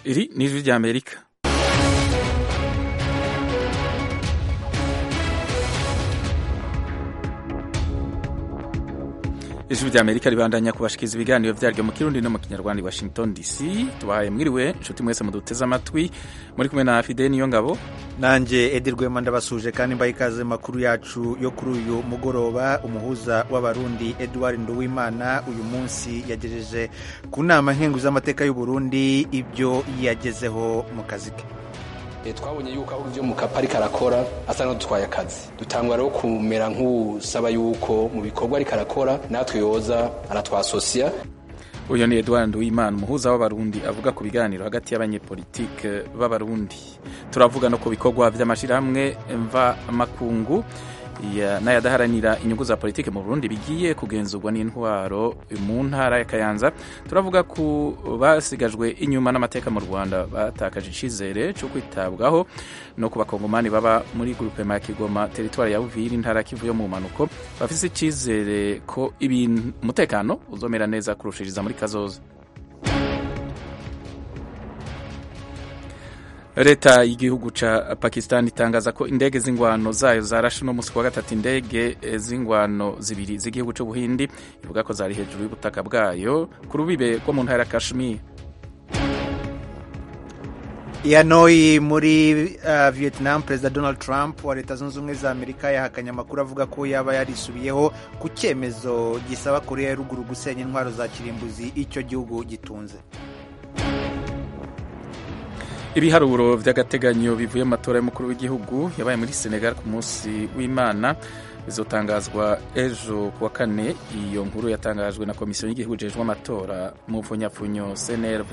iri ni ijwi ry'amerika ijwi ry'amerika ribandanya kubashikiriza ibiganiro vyaryo mu kirundi no mu kinyarwanda i washington dc tubahaye mwiriwe nshuti mwese muduteze amatwi muri kumwe na fide niyo ngabo nanjye edi rwema ndabasuje kandi mbaye ikaze makuru yacu yo kuri uyu mugoroba umuhuza w'abarundi edouard nduwimana uyu munsi yagejeje ku nama nkenguzamateka y'u Burundi ibyo yagezeho mu kazi ke twabonye yuko aho ibyo mukapa ariko arakora asa n'udutwaye akazi dutangwa rero kumera nk'usaba yuko mu bikorwa ariko arakora natwe yoza aratwasosiya uyu ni edouard nduwimana umuhuza w'abarundi avuga ku biganiro hagati y'abanyepolitike b'abarundi turavuga no ku bikorwa by'amashyirahamwe mva makungu n'ayadaharanira inyungu za politiki mu Burundi bigiye kugenzurwa n'intwaro mu ntara ya Kayanza turavuga ku basigajwe inyuma n'amateka mu Rwanda batakaje icyizere cyo kwitabwaho no ku bakongomani baba muri grupe ya Kigoma teritwari ya Uvira intara Kivu yo mu manuko bafise icyizere ko ibintu umutekano uzomera neza kurushiriza muri kazoza leta y'igihugu ca pakistan itangaza ko indege z'ingwano zayo zarashe no musi wa gatatu indege z'ingwano zibiri z'igihugu c'ubuhindi ivuga ko zari hejuru y'ubutaka bwayo ku rubibe rwo mu ntara ya kashmir Hanoi muri uh, Vietnam perezida Donald Trump wa leta zunze ubumwe za Amerika yahakanye amakuru avuga ko yaba yarisubiyeho ku cyemezo gisaba Korea ya ruguru gusenya intwaro za kirimbuzi icyo gihugu gitunze ibiharuro by'agateganyo bivuye mu matora y'umukuru w'igihugu yabaye muri senegal ku munsi w'imana bizotangazwa ejo ku wa kane iyo nkuru yatangajwe na komisiyo y'igihugu ijejwe amatora mu mfunyapfunyo cnrv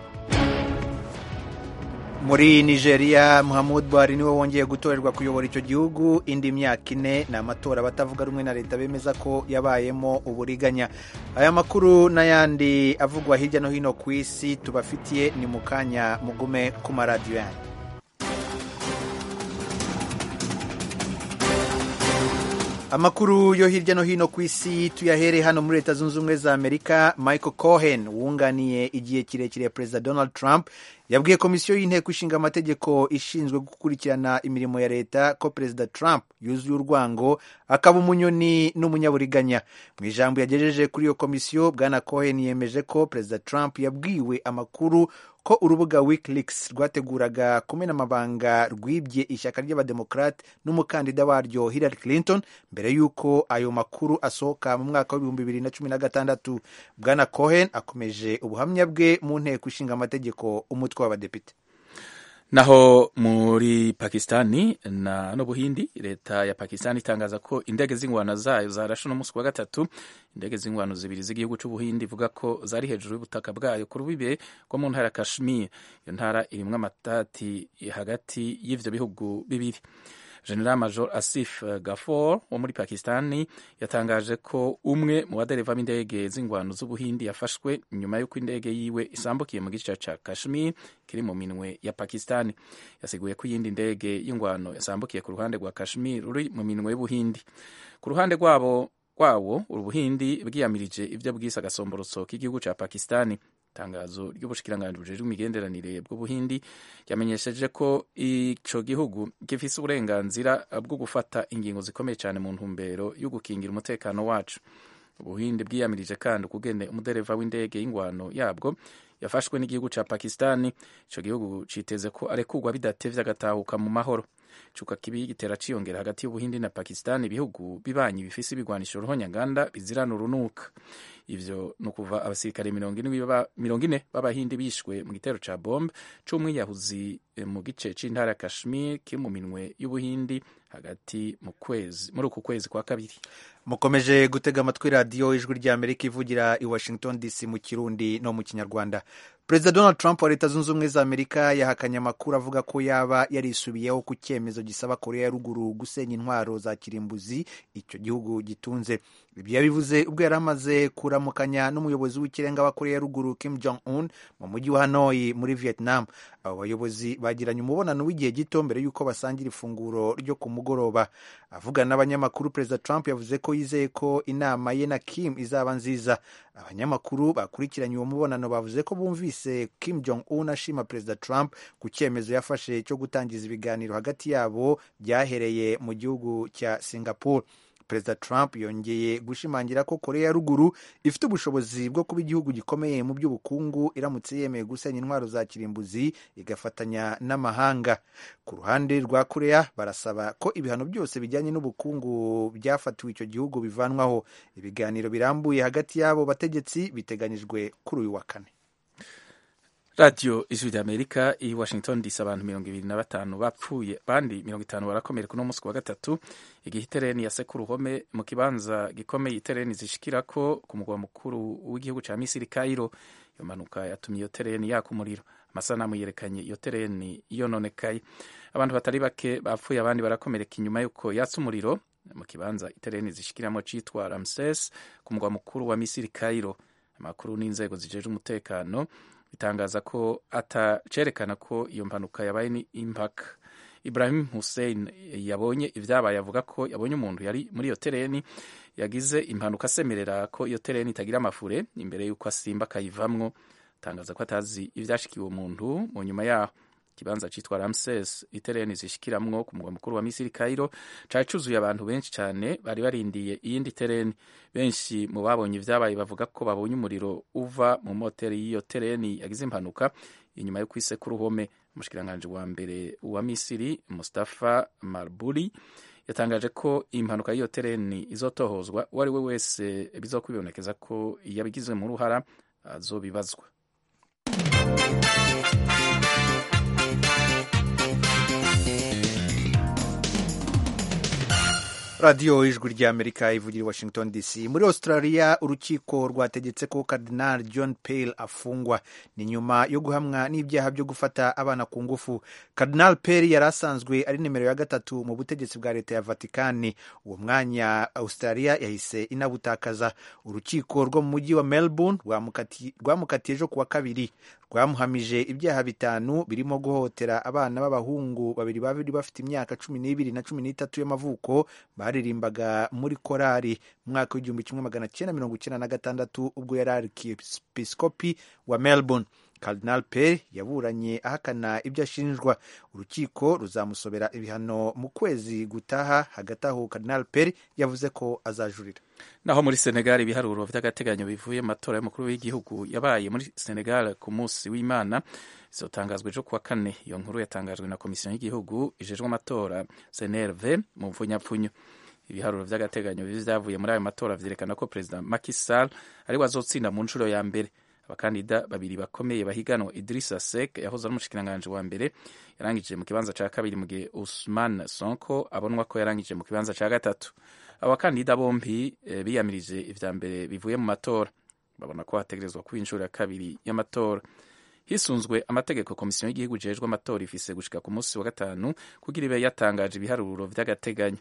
muri nigeria muhammad buhari niwe wongeye gutorerwa kuyobora icyo gihugu indi myaka ine ni amatora abatavuga rumwe na leta bemeza ko yabayemo uburiganya aya makuru n'ayandi avugwa hirya no hino ku isi tubafitiye ni mu kanya mugume ku maradiyo yanyu amakuru yo hirya no hino ku isi tuyahere hano muri leta zunze ubumwe za amerika michael cohen wunganiye igihe kirekire perezida donald trump yabwiye komisiyo y'inteko ishinga amategeko ishinzwe gukurikirana imirimo ya leta ko perezida trump yuzuye urwango akaba umunyoni n'umunyaburiganya mu ijambo yagejeje kuri iyo komisiyo bwana cohen yemeje ko perezida trump yabwiwe amakuru ko urubuga wikileaks rwateguraga kumena amabanga rwibye ishyaka ry'abademokrate n'umukandida waryo hillary clinton mbere y'uko ayo makuru asohoka mu mwaka w'ibihumbi bibiri na cumi na gatandatu bwana cohen akomeje ubuhamya bwe mu nteko ishinga amategeko umutwe w'abadepite naho muri pakistani na n'ubuhindi leta ya pakistani itangaza ko indege z'ingwano zayo zarashe no munsi wa gatatu indege z'ingwano zibiri z'igihugu c'ubuhindi ivuga ko zari hejuru y'ubutaka bwayo ku rubibe rwo mu ntara ya kashmir iyo ntara irimwo amatati hagati y'ivyo bihugu bibiri general major asif gafor wo muri pakistani yatangaje ko umwe mu badereva b'indege z'ingwano z'ubuhindi yafashwe nyuma y'uko indege yiwe isambukiye mu gice ca kashmir kiri mu minwe ya pakistani yasiguye ko iyindi ndege y'ingwano yasambukiye ku ruhande rwa kashmir ruri mu minwe y'ubuhindi ku ruhande rwabo rwawo ubuhindi bwiyamirije ivyo bwise agasomborotso k'igihugu ca pakistani itangazo ry'ubushikiranganji bujejwe imigenderanire bw'ubuhindi yamenyesheje ko ico gihugu gifise uburenganzira bwo gufata ingingo zikomeye cyane mu ntumbero yo gukingira umutekano wacu ubuhindi bwiyamirije kandi ukugene umudereva w'indege y'ingwano yabwo yafashwe n'igihugu ca pakistani ico gihugu citeze ko arekurwa bidatevye agatahuka mu mahoro cuka kibi gitera ciyongera hagati y'ubuhindi na pakistani ibihugu bibanyi bifise ibigwanisho ruhonyanganda bizirana urunuka ivyo ni ukuva abasirikare mirongo ine b'abahindi bishwe mu gitero ca bombe c'umwiyahuzi mu gice c'intara ya kashmir kiri mu minwe y'ubuhindi hagati mu kwezi muri uku kwezi kwa kabiri mukomeje gutega amatwi radiyo ijwi ry'amerika ivugira i washington dc mu kirundi no mu kinyarwanda perezida donald trump wa leta zunze ubumwe za amerika yahakanye amakuru avuga ko yaba yarisubiyeho ku cyemezo gisaba korea ya ruguru gusenya intwaro za kirimbuzi icyo gihugu gitunze ibyo yabivuze ubwo yari amaze kuramukanya n'umuyobozi w'ikirenga wa korea ya ruguru kim jong un mu mujyi wa hanoi muri vietnam abo bayobozi bagiranye umubonano w'igihe gito mbere y'uko basangira ifunguro ryo ku mugoroba avugana n'abanyamakuru perezida trump yavuze ko ko yizeye ko inama ye na kim izaba nziza abanyamakuru bakurikiranye uwo mubonano bavuze ko bumvise kim jong un ashima perezida trump ku cyemezo yafashe cyo gutangiza ibiganiro hagati yabo byahereye mu gihugu cya singapore perezida trump yongeye gushimangira ko korea ya ruguru ifite ubushobozi bwo kuba igihugu gikomeye mu by'ubukungu iramutse yemeye gusenya intwaro za kirimbuzi igafatanya n'amahanga ku ruhande rwa korea barasaba ko ibihano byose bijyanye n'ubukungu byafatiwe icyo gihugu bivanwaho ibiganiro birambuye hagati y'abo bategetsi biteganyijwe kuri uyu wa kane radiyo ijwi ry'amerika i washington dc abantu mirongo ibiri na batanu bapfuye abandi mirongo itanu barakomereka uno munsi wa gatatu igihe itereni yase ku ruhome mu kibanza gikomeye itereni zishikirako ku mugwa mukuru w'igihugu cya misiri kayiro iyo mpanuka yatumye iyo tereni yaka umuriro amasanamu yerekanye iyo tereni yononekaye abantu batari bake bapfuye abandi barakomereka inyuma y'uko yatse umuriro mu kibanza itereni zishikiramo cyitwa ramses ku mugwa mukuru wa misiri kayiro amakuru n'inzego zijejwe umutekano bitangaza ko atacerekana ko iyo mpanuka yabaye ni impaka ibrahim hussein yabonye ibyabaye avuga ko yabonye umuntu yari muri iyo tereni yagize impanuka asemerera ko iyo tereni itagira amafure imbere y'uko asimba akayivamwo atangaza ko atazi ibyashikiye uwo muntu mu nyuma yaho ikibanza cyitwa ramses itereni zishikiramwo ku mugwa mukuru wa misiri kairo cari cuzuye abantu benshi cyane bari barindiye iyindi tereni benshi mu babonye ibyabaye bavuga ko babonye umuriro uva mu moteri y'iyo tereni yagize impanuka inyuma yo kwise ku ruhome umushikiranganji wa mbere wa misiri mustafa marburi yatangaje ko impanuka y'iyo tereni izotohozwa uwo ari we wese bizokwibonekeza ko yabigizwe mu ruhara azobibazwa radiyo ijwi ry'amerika ivugira i washington dc muri australia urukiko rwategetse ko cardinal john pale afungwa ni nyuma yo guhamwa n'ibyaha byo gufata abana ku ngufu cardinal pale yari asanzwe ari nimero ya gatatu mu butegetsi bwa leta ya vatikani uwo mwanya australia yahise inabutakaza urukiko rwo mu mujyi wa melbourne rwamukatiye ejo kuwa kabiri rwamuhamije ibyaha bitanu birimo guhohotera abana b'abahungu babiri babiri bafite imyaka cumi n'ibiri na cumi n'itatu y'amavuko baririmbaga muri korari mu mwaka w'igihumbi kimwe magana cyenda mirongo icyenda na gatandatu ubwo yari arkipisikopi wa melbourne Cardinal Pell yaburanye ahakana ibyo ashinjwa urukiko ruzamusobera ibihano mu kwezi gutaha hagati aho Cardinal Pell yavuze ko azajurira naho muri Senegal ibiharuro by'agateganyo bivuye mu matora y'umukuru w'igihugu yabaye muri Senegal ku munsi w'Imana izotangazwa ejo kuwa kane iyo nkuru yatangajwe na komisiyo y'igihugu ijejwe amatora CNRV mu mvunyapfunyo ibiharuro by'agateganyo byavuye muri ayo matora vyerekana ko perezida Macky Sall ari we azotsinda mu nshuro ya mbere abakandida babiri bakomeye bahiganwa Idrissa Seck yahoze ari umushikiranganji wa mbere yarangije mu kibanza ca kabiri mu gihe Ousmane Sonko abonwa ko yarangije mu kibanza ca gatatu abakandida bombi e, biyamirije ivya mbere bivuye mu matora babona ko hategerezwa kuba inshuro ya kabiri y'amatora hisunzwe amategeko komisiyo y'igihugu jejwe amatora ifise gushika ku munsi wa gatanu kugira ibe yatangaje ibiharuro vy'agateganyo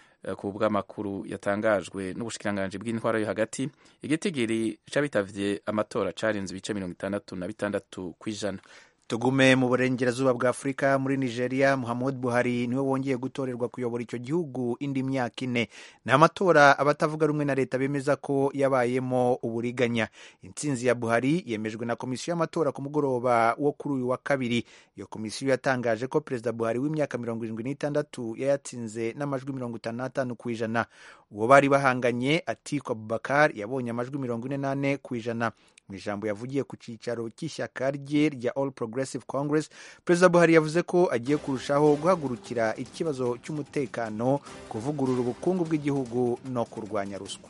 ku bw'amakuru yatangajwe n'ubushikiranganji bw'intwaro yo hagati igitigiri c'abitavye amatora carenze ibice mirongo itandatu na bitandatu kw'ijana tugume mu burengerazuba bwa afurika muri nigeria muhammad buhari niwe wongeye gutorerwa kuyobora icyo gihugu indi myaka ine ni amatora abatavuga rumwe na leta bemeza ko yabayemo uburiganya intsinzi ya buhari yemejwe na komisiyo y'amatora ku mugoroba wo kuri uyu wa kabiri iyo komisiyo yatangaje ko perezida buhari w'imyaka mirongo irindwi n'itandatu yayatsinze n'amajwi mirongo itanu n'atanu ku ijana uwo bari bahanganye atiku abubakar yabonye amajwi mirongo ine n'ane ku ijana mu ijambo yavugiye ku cyicaro cy'ishyaka rye rya all progressive congress perezida buhari yavuze ko agiye kurushaho guhagurukira ikibazo cy'umutekano kuvugurura ubukungu bw'igihugu no kurwanya ruswa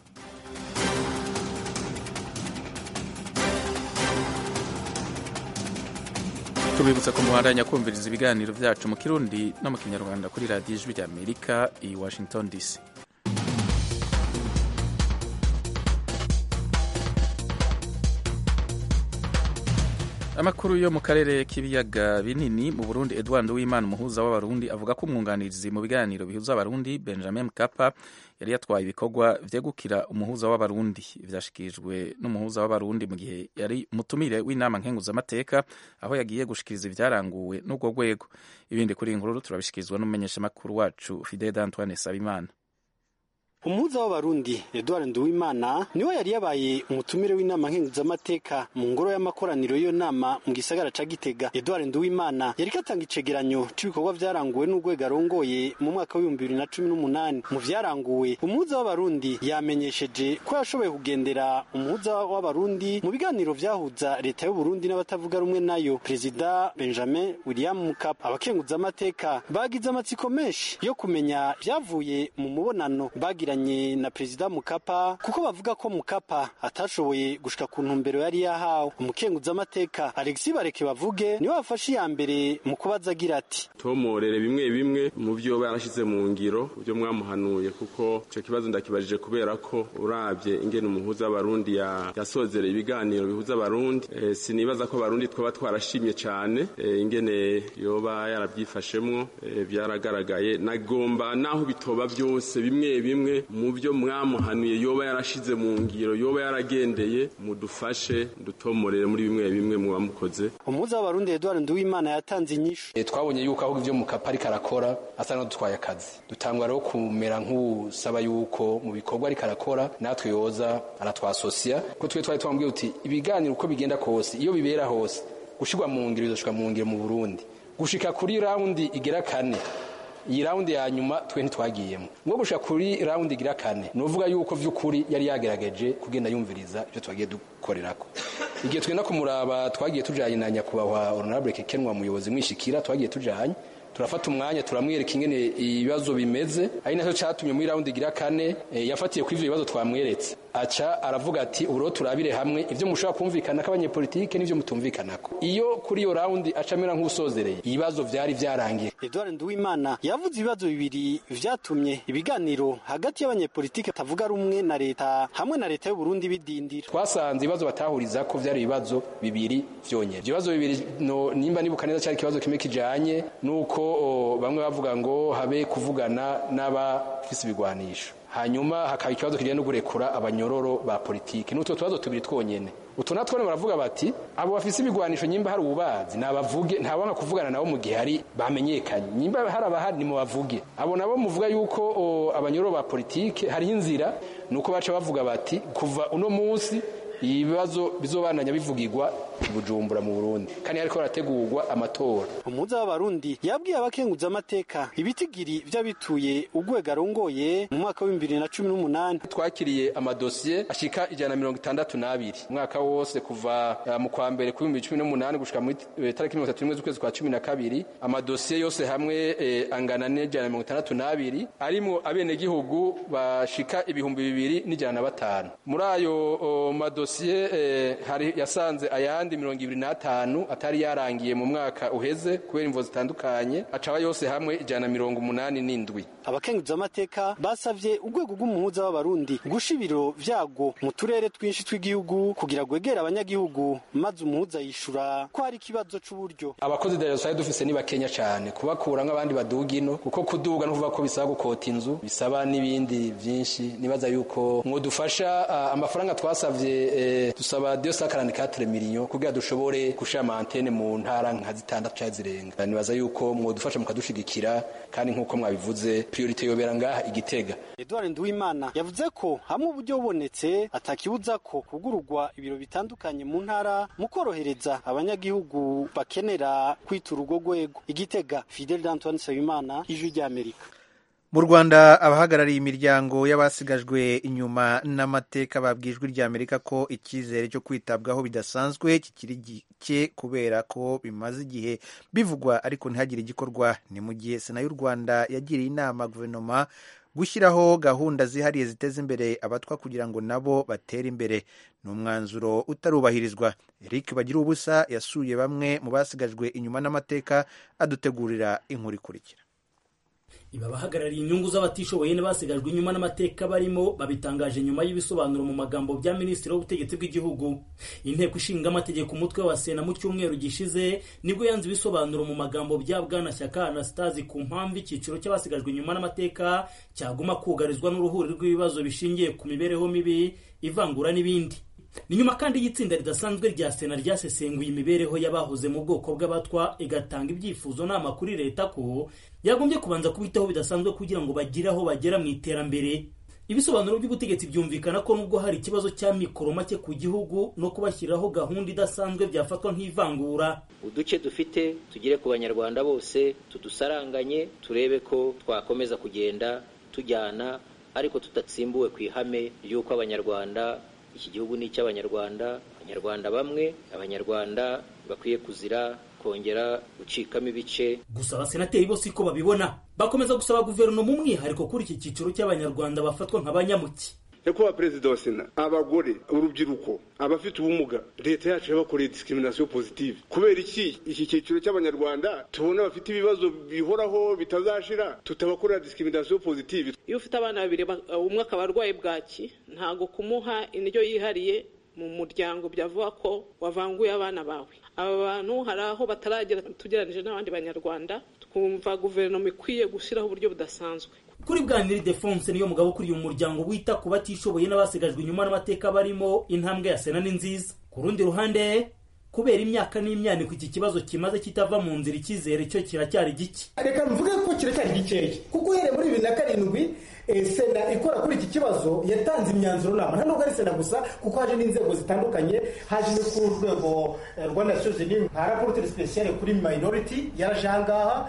tubibutsa ko muhandanya kumviriza ibiganiro byacu mu kirundi no mu kinyarwanda kuri radiyo ijwi rya amerika i washington dc amakuru yo mu karere k'ibiyaga binini mu burundi edward w'imana umuhuza w'abarundi avuga ko umwunganizi mu biganiro bihuza abarundi benjamin mkapa yari yatwaye ibikorwa vyegukira umuhuza w'abarundi vyashikirijwe n'umuhuza w'abarundi mu gihe yari umutumire w'inama nkenguzamateka aho yagiye gushikiriza ivyaranguwe n'urwo rwego ibindi kuri inkuru turabishikirizwa n'umumenyeshamakuru wacu fidel antoine sabimana umuhuza w'abarundi Edouard Nduwimana niwe yari yabaye umutumire w'inama nkenguzamateka mu ngoro y'amakoraniro y'iyo nama mu gisagara ca Gitega Edouard Nduwimana yari katanga icegeranyo c'ibikorwa vyaranguwe n'urwego arongoye mu mwaka w'ibihumbi bibiri na cumi n'umunani mu vyaranguwe umuhuza w'abarundi yamenyesheje ko yashoboye kugendera umuhuza w'abarundi mu biganiro vyahuza leta y'uburundi n'abatavuga rumwe nayo perezida Benjamin William Mkapa abakenguzamateka bagize amatsiko menshi yo kumenya vyavuye mu mubonano bagiranye na perezida Mukapa kuko bavuga ko Mukapa atashoboye gushika ku ntumbero yari yahawe umukenguzamateka Alexis Bareke bavuge niwe wafashe iya mbere mu kubaza agira ati tomorere bimwe bimwe mu byo barashize mu ngiro byo mwamuhanuye kuko ico kibazo ndakibajije kubera ko uravye ingene umuhuza w'abarundi yasozereye ibiganiro bihuza abarundi e, sinibaza ko abarundi twaba twarashimye cane e, ingene yoba yarabyifashemwo e, byaragaragaye nagomba naho bitoba byose bimwe bimwe mu byo mwamuhanuye yoba yarashize mu ngiro yoba yaragendeye mudufashe dutomorere muri bimwe bimwe mubamukoze umuhuza w'abarundi Edouard Nduwimana yatanze inyishu e, twabonye yuko aho ivyo mukapa ariko arakora asa no dutwaye akazi dutangwa rero kumera nk'usaba yuko mu bikorwa ariko arakora natwe yoza aratwasosia ko twe twari twambwiye uti ibiganiro uko bigenda kose iyo bibera hose gushirwa mu ngiro bizoshika mu ngiro mu Burundi gushika kuri raundi igera kane iyi raundi ya nyuma twe ntitwagiyemo ngo gushika kuri raundi igira kane nuvuga yuko vy'ukuri yari yagerageje kugenda yumviriza ibyo twagiye dukorerako igihe twenda kumuraba twagiye tujanye na nyakubahwa honorable kekenwa muyobozi mwishikira twagiye tujanye turafata umwanya turamwereka ingene ibibazo bimeze ari nacyo catumye muri raundi igira kane e, yafatiye ku ivyo bibazo twamweretse aca aravuga ati ubu turabire hamwe ivyo mushobora kumvikana k'abanyepolitike n'ivyo mutumvikanako iyo kuri iyo raundi aca amera nk'usozereye ibibazo vyari vyarangiye Edouard Nduwimana yavuze ibibazo bibiri vyatumye ibiganiro hagati y'abanyepolitike atavuga rumwe na leta hamwe na leta y'u Burundi bidindira twasanze ibibazo batahuriza ko vyari ibibazo bibiri vyonyene ivyo bibazo bibiri no, nimba nibuka neza cari ikibazo kimwe kijanye nuko o, bamwe bavuga ngo habe kuvugana n'abafise ibigwanisho hanyuma hakaba ikibazo kijanye no gurekura abanyororo ba politiki n'utwo tubazo tubiri twonyene utu natwo baravuga bati abo bafise ibigwanisho nyimba hari ububazi nabavuge ntawanga kuvugana nabo mu gihe hari bamenyekanye nyimba hari abahari ni mubavuge abo nabo muvuga yuko abanyororo ba politiki hariho inzira nuko baca bavuga bati kuva uno munsi ibibazo bizobandanya bivugirwa bujumbura mu Burundi kandi hariko harategurwa amatora umuza w'abarundi yabwiye abakenguza amateka ibitigiri vy'abituye urwego arongoye mu mwaka wa 2018 twakiriye amadosiye ashika ijana mirongo itandatu n'abiri umwaka wose kuva uh, mu kwa mbere ku 2018 gushika muri uh, tariki mirongo itatu n'imwe z'ukwezi kwa cumi na kabiri amadosiye yose hamwe eh, angana n'ijana mirongo itandatu n'abiri arimwo abenegihugu bashika ibihumbi bibiri n'ijana na batanu muri ayo uh, madosiye eh, hari yasanze ayandi mirongo ibiri n'atanu atari yarangiye mu mwaka uheze kubera imvo zitandukanye acaba yose hamwe ijana mirongo umunani n'indwi abakenguza amateka basavye urwego rw'umuhuza w'abarundi gusha ibiro vyago mu turere twinshi tw'igihugu kugira gwegera abanyagihugu maze umuhuza yishura ko hari ikibazo c'uburyo abakozi da sosiyete dufise ni bakenya cane kubakura nk'abandi baduga ino kuko kuduga no kuvuga ko bisaba gukota inzu bisaba n'ibindi vyinshi nibaza yuko mwodufasha uh, amafaranga twasavye eh, dusaba 244 millions kugira dushobore gushira amantene mu ntara nka zitandatu canke zirenga nibaza yuko mwodufasha mukadushigikira kandi nk'uko mwabivuze priorite yobera ngaha igitega Edouard Nduwimana yavuze ko hamwe uburyo bubonetse atakibuza ko kugururwa ibiro bitandukanye mu ntara mu korohereza abanyagihugu bakenera kwitura urwo rwego igitega Fidel Antoine Nsabimana ijwi ry'Amerika mu rwanda abahagarariye imiryango y'abasigajwe inyuma n'amateka babwijwe rya amerika ko icyizere cyo kwitabwaho bidasanzwe kikiri gike kubera ko bimaze igihe bivugwa ariko ntihagire igikorwa ni mu gihe sena y'u rwanda yagiriye inama guverinoma gushyiraho gahunda zihariye ziteza imbere abatwa kugira ngo nabo batere imbere ni umwanzuro utarubahirizwa eric bagira ubusa yasuye bamwe mu basigajwe inyuma n'amateka adutegurira inkuru ikurikira iba abahagarariye inyungu z'abatishoboye n'abasigajwe inyuma n'amateka barimo babitangaje nyuma y'ibisobanuro mu magambo bya minisitiri w'ubutegetsi bw'igihugu inteko ishinga amategeko umutwe wa sena mu cyumweru gishize nibwo yanze ibisobanuro mu magambo bya bwana shyaka anastasi ku mpamvu icyiciro cy'abasigajwe inyuma n'amateka cyaguma kugarizwa n'uruhuri rw'ibibazo bishingiye ku mibereho mibi ivangura n'ibindi ni nyuma kandi y'itsinda ridasanzwe rya sena ryasesenguye imibereho y'abahoze mu bwoko bw'abatwa igatanga ibyifuzo nama kuri leta ko yagombye kubanza kubitaho bidasanzwe kugira ngo bagire aho bagera mu iterambere ibisobanuro by'ubutegetsi byumvikana ko nubwo hari ikibazo cya mikoro make ku gihugu no kubashyiriraho gahunda idasanzwe byafatwa nk'ivangura uduce dufite tugere ku banyarwanda bose tudusaranganye turebe ko twakomeza kugenda tujyana ariko tudatsimbuwe ku ihame ry'uko abanyarwanda iki gihugu ni icy'abanyarwanda abanyarwanda bamwe abanyarwanda bakwiye kuzira kongera gucikamo ibice gusa abasenateri bose uko babibona bakomeza gusaba guverinoma umwihariko kuri iki cyiciro cy'abanyarwanda bafatwa nk'abanyamuki nyakubahwa perezida wa sena abagore urubyiruko abafite ubumuga leta yacu yabakoreye disikiriminasiyo pozitive kubera iki iki cyiciro cy'abanyarwanda tubona bafite ibibazo bihoraho bitazashira tutabakorera disikiriminasiyo pozitive iyo ufite abana babiri umwe akaba arwaye bwaki ntabwo kumuha indyo yihariye mu muryango byavuga ko wavanguye abana bawe aba bantu hari aho bataragera tugereranyije n'abandi banyarwanda twumva guverinoma ikwiye gushyiraho uburyo budasanzwe kuri bwaniri defonse niyo mugabo ukuriye umuryango wita ku batishoboye n'abasigajwe inyuma n'amateka barimo intambwe ya sena ni nziza ku rundi ruhande kubera imyaka n'imyaniko iki kibazo kimaze kitava mu nzira icyizere cyo kiracyari gike reka mvuge ko kiracyari gikeya kuko uhereye muri bibiri na karindwi sena ikora kuri iki kibazo yatanze imyanzuro nama nta nubwo ari sena gusa kuko haje n'inzego zitandukanye haje no ku rwego rwa nations unies nka rapporteur special kuri minority yaraje ahangaha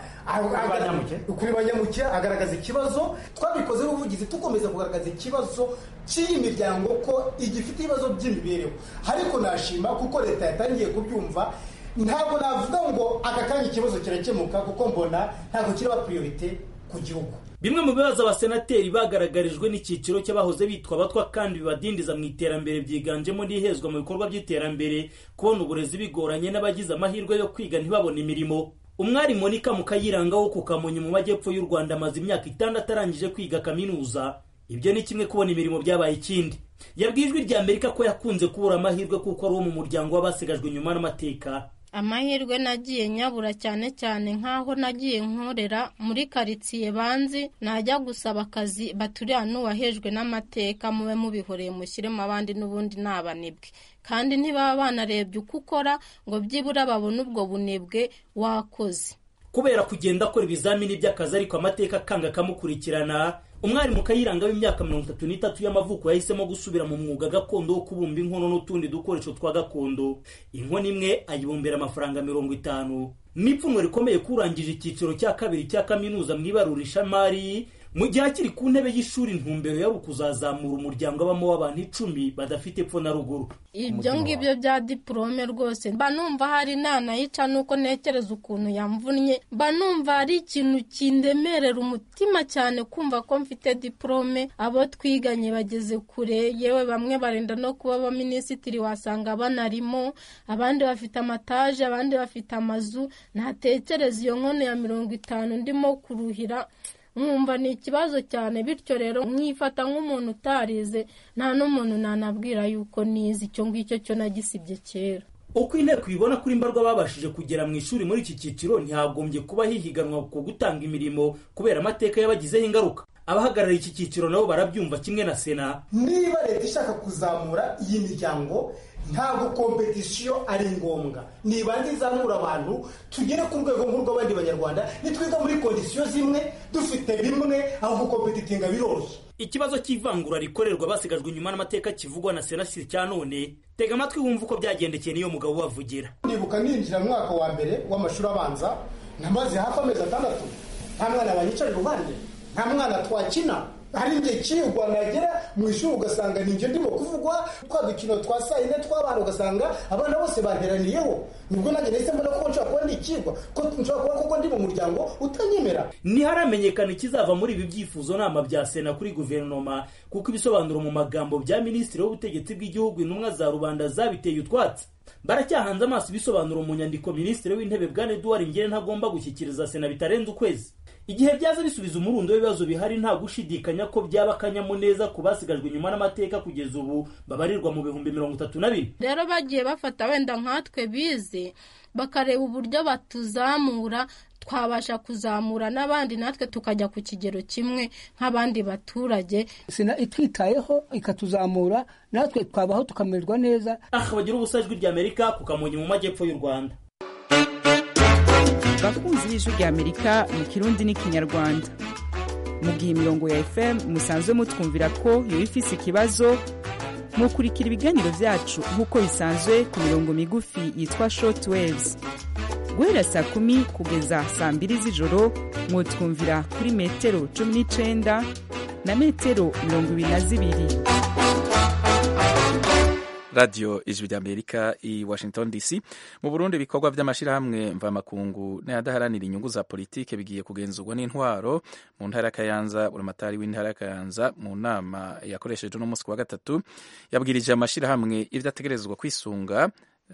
kuri banyamuke agaragaza ikibazo twabikoze n'ubuvugizi tukomeza kugaragaza ikibazo cy'iyi miryango ko igifite ibibazo by'imibereho ariko nashima kuko leta yatangiye kubyumva ntabwo navuga ngo aka kanya ikibazo kirakemuka kuko mbona ntabwo kiraba priorite ku gihugu bimwe mu bibazo abasenateri bagaragarijwe n'icyiciro cy'abahoze bitwa abatwa kandi bibadindiza mu iterambere byiganjemo n'ihezwa mu bikorwa by'iterambere kubona uburezi bigoranye n'abagize amahirwe yo kwiga ntibabone imirimo umwari monika mukayiranga wo ku kamonyi mu majyepfo y'u rwanda amaze imyaka itandatu arangije kwiga kaminuza ibyo ni kimwe kubona imirimo byabaye ikindi yabwiye ijwi rya amerika ko yakunze kubura amahirwe kuko ari uwo mu muryango w'abasigajwe inyuma n'amateka amahirwe nagiye nyabura cyane cyane nk'aho nagiye nkorera muri karitsiye banzi najya gusaba akazi baturiya n'uwahejwe n'amateka mube mubihoreye mushyiremo abandi n'ubundi ni abanebwe kandi ntibaba banarebye uko ukora ngo byibura babone ubwo bunebwe wakoze kubera kugenda akora ibizamini by'akazi ariko amateka akanga akamukurikirana umwari mu kayiranga w'imyaka mirongo itatu n'itatu y'amavuko yahisemo gusubira mu mwuga gakondo wo kubumba inkono n'utundi dukoresho twa gakondo inkono imwe ayibumbira amafaranga mirongo itanu n'ipfunwe rikomeye kurangije icyiciro cya kabiri cya kaminuza mu ibarurishamari mu gihe akiri ku ntebe y'ishuri intumbero yari ukuzazamura umuryango abamo w'abantu icumi badafite epfo na ruguru ibyo ngibyo bya diporome rwose mba numva hari nanayica nuko ntekereza ukuntu yamvunnye mba numva hari ikintu kindemerera umutima cyane kumva ko mfite diporome abo twiganye bageze kure yewe bamwe barenda no kuba abaminisitiri wasanga banarimo abandi bafite amataje abandi bafite amazu ntatekereza iyo nkono ya mirongo itanu ndimo kuruhira nkumva ni ikibazo cyane bityo rero mwifata nk'umuntu utarize nta n'umuntu nanabwira yuko nize icyo ngicyo cyo nagisibye kera uko inteko ibibona kuri mbarwa babashije kugera mu ishuri muri iki cyiciro ntihagombye kuba hihiganwa ku gutanga imirimo kubera amateka yabagizeho ingaruka abahagarariye iki cyiciro nabo barabyumva kimwe na sena niba leta ishaka kuzamura iyi miryango ntabwo kompetisiyo ari ngombwa nibanze izamura abantu tugere ku rwego nk'urw'abandi banyarwanda nitwiga muri kondisiyo zimwe dufite bimwe aho gukompetitinga biroroshye ikibazo cy'ivangura rikorerwa basigajwe inyuma n'amateka kivugwa na sena si cya none tega amatwi wumva uko byagendekeye niyo mugabo ubavugira nibuka ninjira mu mwaka wa mbere w'amashuri abanza namaze hafi amezi atandatu nta mwana banyicara iruhande nta mwana twakina hari igihe kiyugwa nagera mu ishuri ugasanga ni njye ndimo kuvugwa twa dukino twa saa yine tw'abana ugasanga abana bose banteraniyeho nibwo nanjye nahise mbona ko nshobora kuba ndi ikigwa ko nshobora kuba koko ndi mu muryango utanyemera ntiharamenyekana ikizava muri ibi byifuzo nama bya sena kuri guverinoma kuko ibisobanuro mu magambo bya minisitiri w'ubutegetsi bw'igihugu intumwa za rubanda zabiteye utwatsi baracyahanze amaso ibisobanuro mu nyandiko minisitiri w'intebe bwana eduard ngire ntagomba gushyikiriza sena bitarenze ukwezi igihe byaza bisubiza umurundo w'ibibazo bihari nta gushidikanya ko byaba akanyamuneza ku basigajwe inyuma n'amateka kugeza ubu babarirwa mu bihumbi mirongo itatu na bine rero bagiye bafata wenda nkatwe bize bakareba uburyo batuzamura twabasha kuzamura n'abandi natwe tukajya ku kigero kimwe nk'abandi baturage sena itwitayeho ikatuzamura natwe twabaho tukamererwa neza aha bagira ubusa ijwi ry'amerika ku kamonyi mu majyepfo y'u rwanda bakunzi b'ijwi ry'amerika mu kirundi n'ikinyarwanda mu gihe imirongo ya fm musanzwe mutwumvira ko yoba ifise ikibazo mukurikira ibiganiro vyacu nk'uko bisanzwe ku mirongo migufi yitwa short waves guhera saa kumi kugeza saa mbiri z'ijoro mwotwumvira kuri metero cumi n'icenda na metero mirongo ibiri na zibiri radiyo ijwi ry'amerika i washington dc mu burundi ibikorwa by'amashyirahamwe mvamakungu n'ayadaharanira inyungu za politike bigiye kugenzurwa n'intwaro mu ntara ya kayanza buramatari w'intara ya kayanza mu nama yakoresheje uno munsi wa gatatu yabwirije amashyirahamwe ibyo ategerezwa kwisunga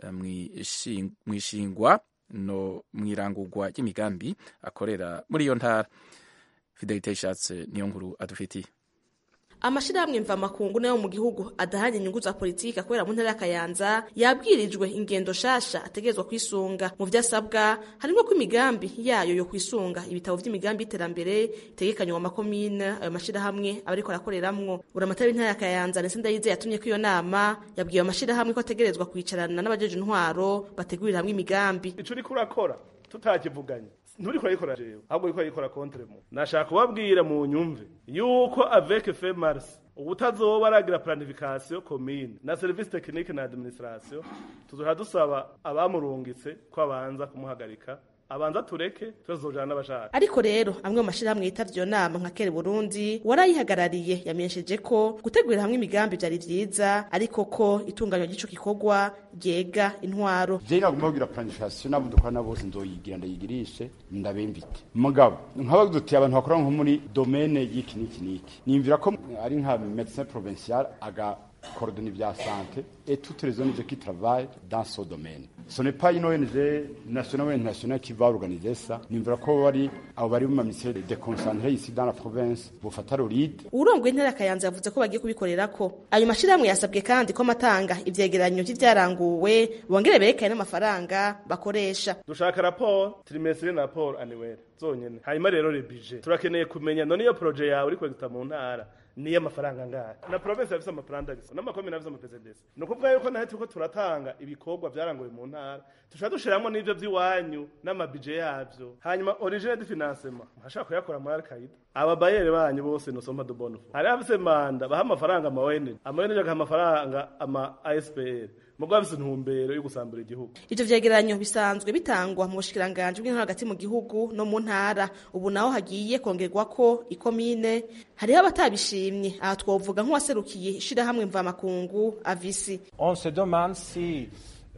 mu ishingwa no mu irangurwa ry'imigambi akorera muri iyo ntara fidelite ishatse niyo nkuru adufitiye amashirahamwe mvamakungu nayo mu gihugu adahanye inyungu za politiki akorera mu ntara ya Kayanza yabwirijwe ingendo shasha ategerezwa kwisunga mu vyo asabwa harimo ko imigambi yayo yo kwisunga ibitabo vy'imigambi y'iterambere itegekanywa mu makomine ayo mashirahamwe aba ariko arakoreramwo buramatari w'intara ya Kayanza ndetse ndayizeye yatumye ko iyo nama yabwiye ayo mashirahamwe ko ategerezwa kwicarana n'abajeje intwaro bategurira hamwe imigambi ico uriko urakora tutakivuganye nturi kurayikora jewe ahubwo uriko urayikora contre mu nashaka kubabwira mu nyumve yuko avec fe mars ubutazoba aragira planification commune na service technique na administration tuzoha dusaba abamurungitse ko abanza kumuhagarika abanza tureke tuzojana n'abashaka ariko rero amwe mu mashirahamwe yitavye iyo nama nka kere burundi warayihagarariye yamenyesheje ko gutegurira hamwe imigambi vyari vyiza ariko ko itunganywa ry'ico gikorwa ryega intwaro je nagomba kugira planification nabo dukora bose nzoyigira ndayigirishe ndabemvite mugabo nk'abaduti abantu bakora nko muri domaine y'iki n'iki n'iki nimvira ko ari nka médecin provincial aga coordonner via santé et toutes les ONG qui travaillent dans ce domaine. Ce n'est pas une ONG nationale ou internationale qui va organiser ça. Nimvira ko bari abo bari mu ministère déconcentré ici dans la province bufata le lead. Urongoye intara Kayanza yavuze ko bagiye kubikorerako. Ayo mashirahamwe yasabwe kandi ko amatanga ivyegeranyo vy'ivyaranguwe bongere berekane n'amafaranga bakoresha. Dushaka rapport trimestre na rapport annuel zonyene. Hanyuma rero le budget. Turakeneye kumenya none iyo projet yawe uri kwegita mu ntara niyo amafaranga ngahe na province yafise amafaranga gisa n'amakomine yafise amapesedesi ni ukuvuga yuko nahe turiko turatanga ibikorwa vyaranguwe mu ntara tushaka dushiramwo n'ivyo vy'iwanyu n'amabije yavyo hanyuma origine de financement nkashaka kuyakora muri alkaida ababayere banyu bose nosoma de bonne foi hari hafise manda baha amafaranga ama ONG ama ONG agaha amafaranga ama ASPR mugabo afise intumbero yo gusambura igihugu ivyo vyegeranyo bisanzwe bitangwa mu bushikiranganje bw'intara hagati mu gihugu no mu ntara ubu naho hagiye kongerwako ikomine hariho abatabishimye aha twovuga nk'uwaserukiye ishirahamwe mvamakungu avisi on se demande si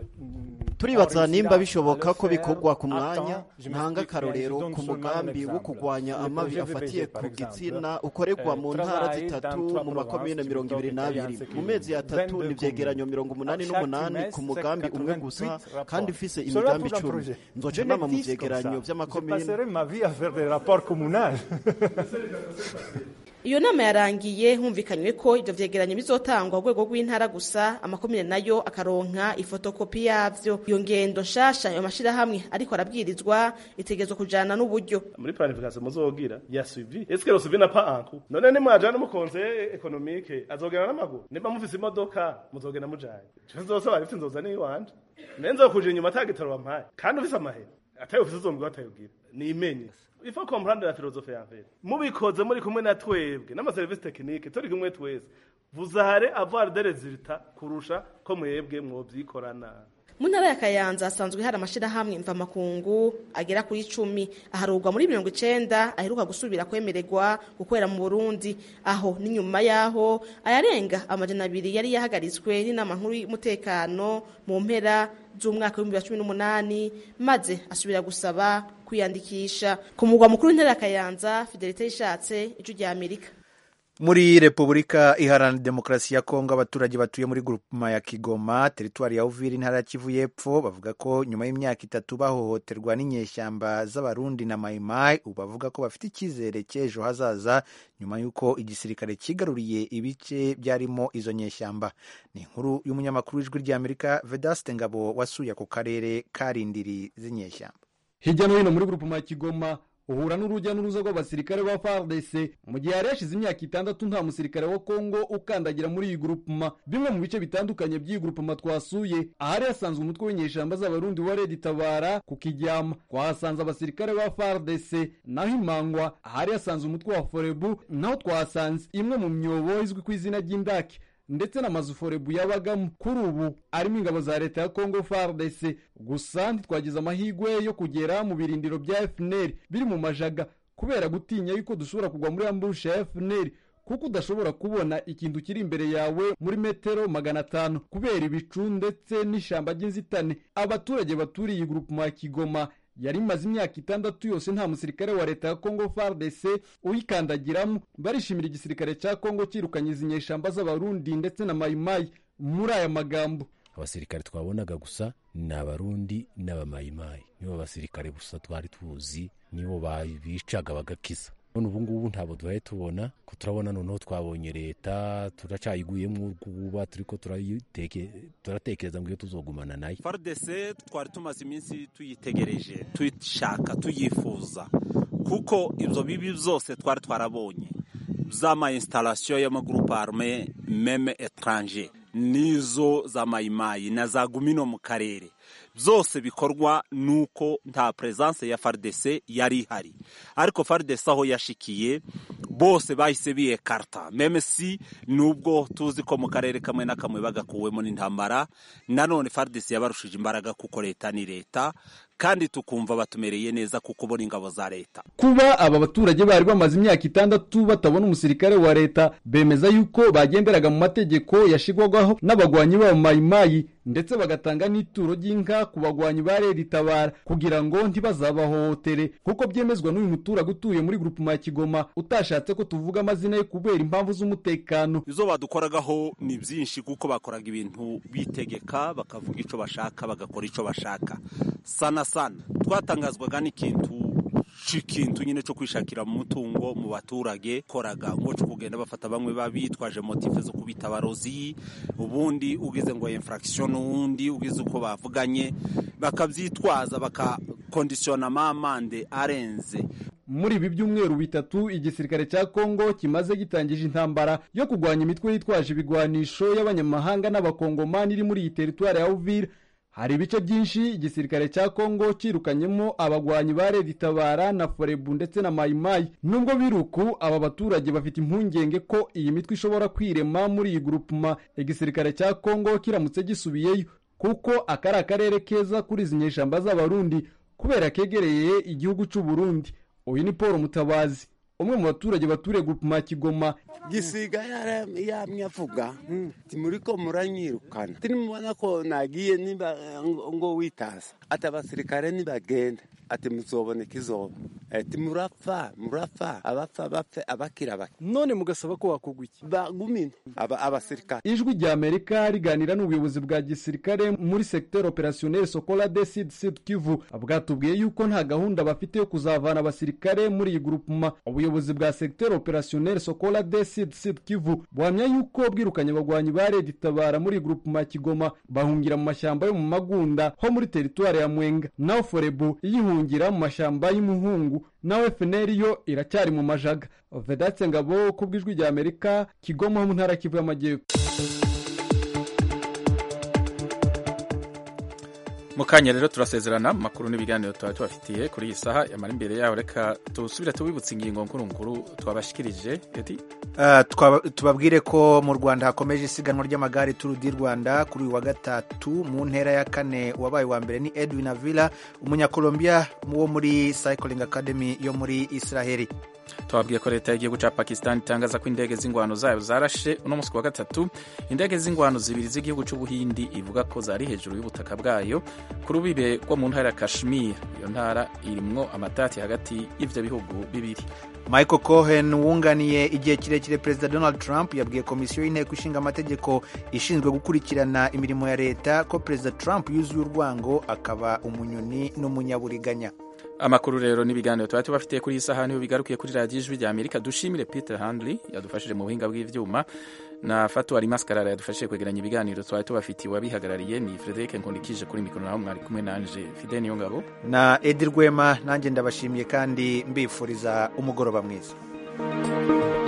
turibaza nimba bishoboka ko bikorwa ku mwanya ntanga akarorero ku mugambi wo kurwanya amabi afatiye ku gitsina ukorerwa mu ntara zitatu mu makomine mirongo ibiri n'abiri mu mezi atatu ni vyegeranyo mirongo umunani n'umunani ku mugambi umwe gusa kandi ufise imigambi icumi nzoca nama mu vyegeranyo vy'amakomine iyo nama yarangiye humvikanywe ko ivyo vyegeranyo bizotangwa urwego rw'intara gusa amakomine nayo akaronka ifotokopi yavyo iyo ngendo nshasha ayo mashirahamwe ariko arabwirizwa itegerezwa kujana n'uburyo muri planification muzogira ya suivi est-ce que le suivi n'a pas un coût none ni mwajana mu conseil économique azogenda n'amaguru nimba mufise imodoka muzogenda mujanye cyo nzosaba rifite nzoza ni wanje nenzo kuje inyuma atagitaro wampaye kandi ufise amahera atayo ufise uzombwa atayubwira ni imenye il faut comprendre la philosophie en fait mubikoze muri kumwe na twebwe n'amaserivisi tekinike turi kumwe twese vous allez avoir des résultats kurusha ko mwebwe mwovyikorana mu ntara ya kayanza hasanzwe hari amashirahamwe mvamakungu agera kuri icumi aharurwa muri mirongo icenda aheruka gusubira kwemererwa gukorera mu burundi aho n'inyuma yaho ayarenga amajana abiri yari yahagaritswe n'inama nkuru y'umutekano mu mpera z'umwaka w'ibihumbi bibiri na cumi n'umunani maze asubira gusaba kwiyandikisha ku mugwa mukuru w'intara ya kayanza fidelite yishatse ijwi rya amerika muri repubulika iharanira demokarasi ya kongo abaturage batuye muri grupema ya kigoma teritwari ya uvira intara ya kivu y'epfo bavuga ko nyuma y'imyaka itatu bahohoterwa n'inyeshyamba z'abarundi na mayimayi ubu bavuga ko bafite icyizere cy'ejo hazaza nyuma y'uko igisirikare kigaruriye ibice byarimo izo nyeshyamba ni inkuru y'umunyamakuru w'ijwi ry'amerika vedaste ngabo wasuye ako karere karindiri z'inyeshyamba hirya no hino muri grupema ya kigoma uhura n'urujya n'uruza rw'abasirikare ba FARDC mu gihe yari yashize imyaka itandatu nta musirikare wa Kongo ukandagira muri iyi grupuma bimwe mu bice bitandukanye by'iyi grupuma twasuye ahari hasanzwe umutwe w'inyeshamba z'abarundi wa Red Tabara ku Kijyama twahasanze abasirikare ba FARDC naho imangwa ahari hasanze umutwe wa Forebu naho twahasanze imwe mu myobo izwi ku izina ry'indake ndetse n'amazu forebu yabagamo kuri ubu arimo ingabo za leta ya Congo FARDC gusa ntitwagize amahirwe yo kugera mu birindiro bya FNL biri mu majaga kubera gutinya yuko dushobora kugwa muri ambush ya FNL kuko udashobora kubona ikintu kiri imbere yawe muri metero magana atanu kubera ibicu ndetse n'ishyamba ry'inzitane abaturage baturiye iyi gurupu ya Kigoma yari imaze imyaka itandatu yose nta musirikare wa leta ya Congo FARDC uyikandagiramo barishimira igisirikare cya Congo kirukanye izi nyeshamba z'abarundi ndetse na mayimayi muri aya magambo abasirikare twabonaga gusa ni abarundi n'abamayimayi nibo basirikare gusa twari tuzi nibo bicaga bagakiza none ubu ngubu ntabwo duhaye tubona ko turabona noneho twabonye leta turacyayiguyemo urwuba turiko turatekereza ngo iyo tuzogumana nayo fardese twari tumaze iminsi tuyitegereje tuyishaka tuyifuza kuko ibyo bibi byose twari twarabonye z'ama installation y'amagurupe arme meme etranger nizo za mayimayi na za gumino mu karere byose bikorwa nuko nta presence ya FARDC yari ihari ariko FARDC aho yashikiye bose bahise biyekarta meme si nubwo tuzi ko mu karere kamwe na kamwe bagakuwemo n'intambara nanone FARDC yabarushije imbaraga kuko leta ni leta kandi tukumva batumereye neza kuko ubona ingabo za leta kuba aba baturage bari bamaze imyaka itandatu batabona umusirikare wa leta bemeza yuko bagenderaga mu mategeko yashigwagaho n'abagwanyi b'aba mayimayi ndetse bagatanga n'ituro ry'inka ku bagwanyi ba reri tabara kugira ngo ntibazabahohotere kuko byemezwa n'uyu muturage utuye muri grupuma ya Kigoma utashatse ko tuvuga amazina ye kubera impamvu z'umutekano izo badukoragaho ni byinshi kuko bakoraga ibintu bitegeka bakavuga icyo bashaka bagakora icyo bashaka sana sana twatangazwaga n'ikintu ikintu nyine cyo kwishakira mu mutungo mu baturage koraga ngo cyo kugenda bafata bamwe babitwaje motive zo kubita abarozi ubundi ugize ngo infraction ubundi ugize uko bavuganye bakabyitwaza bakakondisiyona amande arenze muri ibi byumweru bitatu igisirikare cya Kongo kimaze gitangije intambara yo kurwanya imitwe yitwaje ibigwanisho y'abanyamahanga n'abakongomani iri muri iyi teritwari ya Uvira hari ibice byinshi igisirikare cya Kongo kirukanyemo abagwanyi ba Red Tabara na Forebu ndetse na Mayimayi nubwo biruku aba baturage bafite impungenge ko iyi mitwe ishobora kwirema muri iyi grupuma igisirikare cya Kongo kiramutse gisubiyeyo kuko akari akarere keza kuri izi nyeshamba z'abarundi kubera kegereye igihugu cy'u Burundi uyu ni Paul Mutabazi umwe mu baturage baturiye grupuma ya Kigoma gisiga yamye avuga timuriko muranyirukana tinimubona ko nagiye niba ngo witaza ati abasirikare nibagenda ati muzoboneka izoba ati murapfa murapfa abapfa bapfe abakira bake none mugasaba ko wakugwa iki bagumine aba abasirikare ijwi rya Amerika riganira n'ubuyobozi bwa gisirikare muri secteur opérationnel Sokola de Sud Sud Kivu bwatubwiye yuko nta gahunda bafite yo kuzavana abasirikare muri iyi grupuma ubuyobozi bwa secteur opérationnel Sokola de Sud Sud Kivu buhamya yuko bwirukanye abagwanyi ba Red Tabara muri grupuma ya Kigoma bahungira mu mashyamba yo mu Magunda ho muri teritwari ya Mwenga naho Forebu yihungira mu mashyamba y'umuhungu nawe FNL yo iracyari mu majaga Vedatse Ngabo ku bw'ijwi rya Amerika Kigoma ho mu ntara Kivu y'Amajyepfo mu kanya rero turasezerana mu makuru n'ibiganiro tuba tubafitiye kuri iyi saha yamara imbere yaho reka tusubire tubibutse ingingo nkuru nkuru twabashikirije eti tubabwire ko mu rwanda hakomeje isiganwa ry'amagare turu di rwanda kuri uyu wa gatatu mu ntera ya kane wabaye wa mbere ni edwin avila umunyakolombia wo muri cycling academy yo muri israheli twabwiye ko leta y'igihugu cya pakistan itangaza ko indege z'ingwano zayo zarashe uno munsi wa gatatu indege z'ingwano zibiri z'igihugu cy'ubuhindi ivuga ko zari hejuru y'ubutaka bwayo ku rubibe rwo mu ntara ya kashmir iyo ntara irimwo amatati hagati y'ivyo bihugu bibiri michael cohen wunganiye igihe kirekire perezida donald trump yabwiye komisiyo y'inteko ishinga amategeko ishinzwe gukurikirana imirimo ya leta ko perezida trump yuzuye urwango akaba umunyoni n'umunyaburiganya amakuru rero n'ibiganiro tuba tubafitiye kuri iyi saha niho bigarukiye kuri radiyo ijwi rya amerika dushimire peter handley yadufashije mu buhinga bw'ibyuma na fatu ari maskarara yadufashije kwegeranya ibiganiro twari tubafitiye wabihagarariye ni frederic nkundikije kuri mikoro naho mwari kumwe nanje fide niyo ngabo na edi rwema nanjye ndabashimiye kandi mbifuriza umugoroba mwiza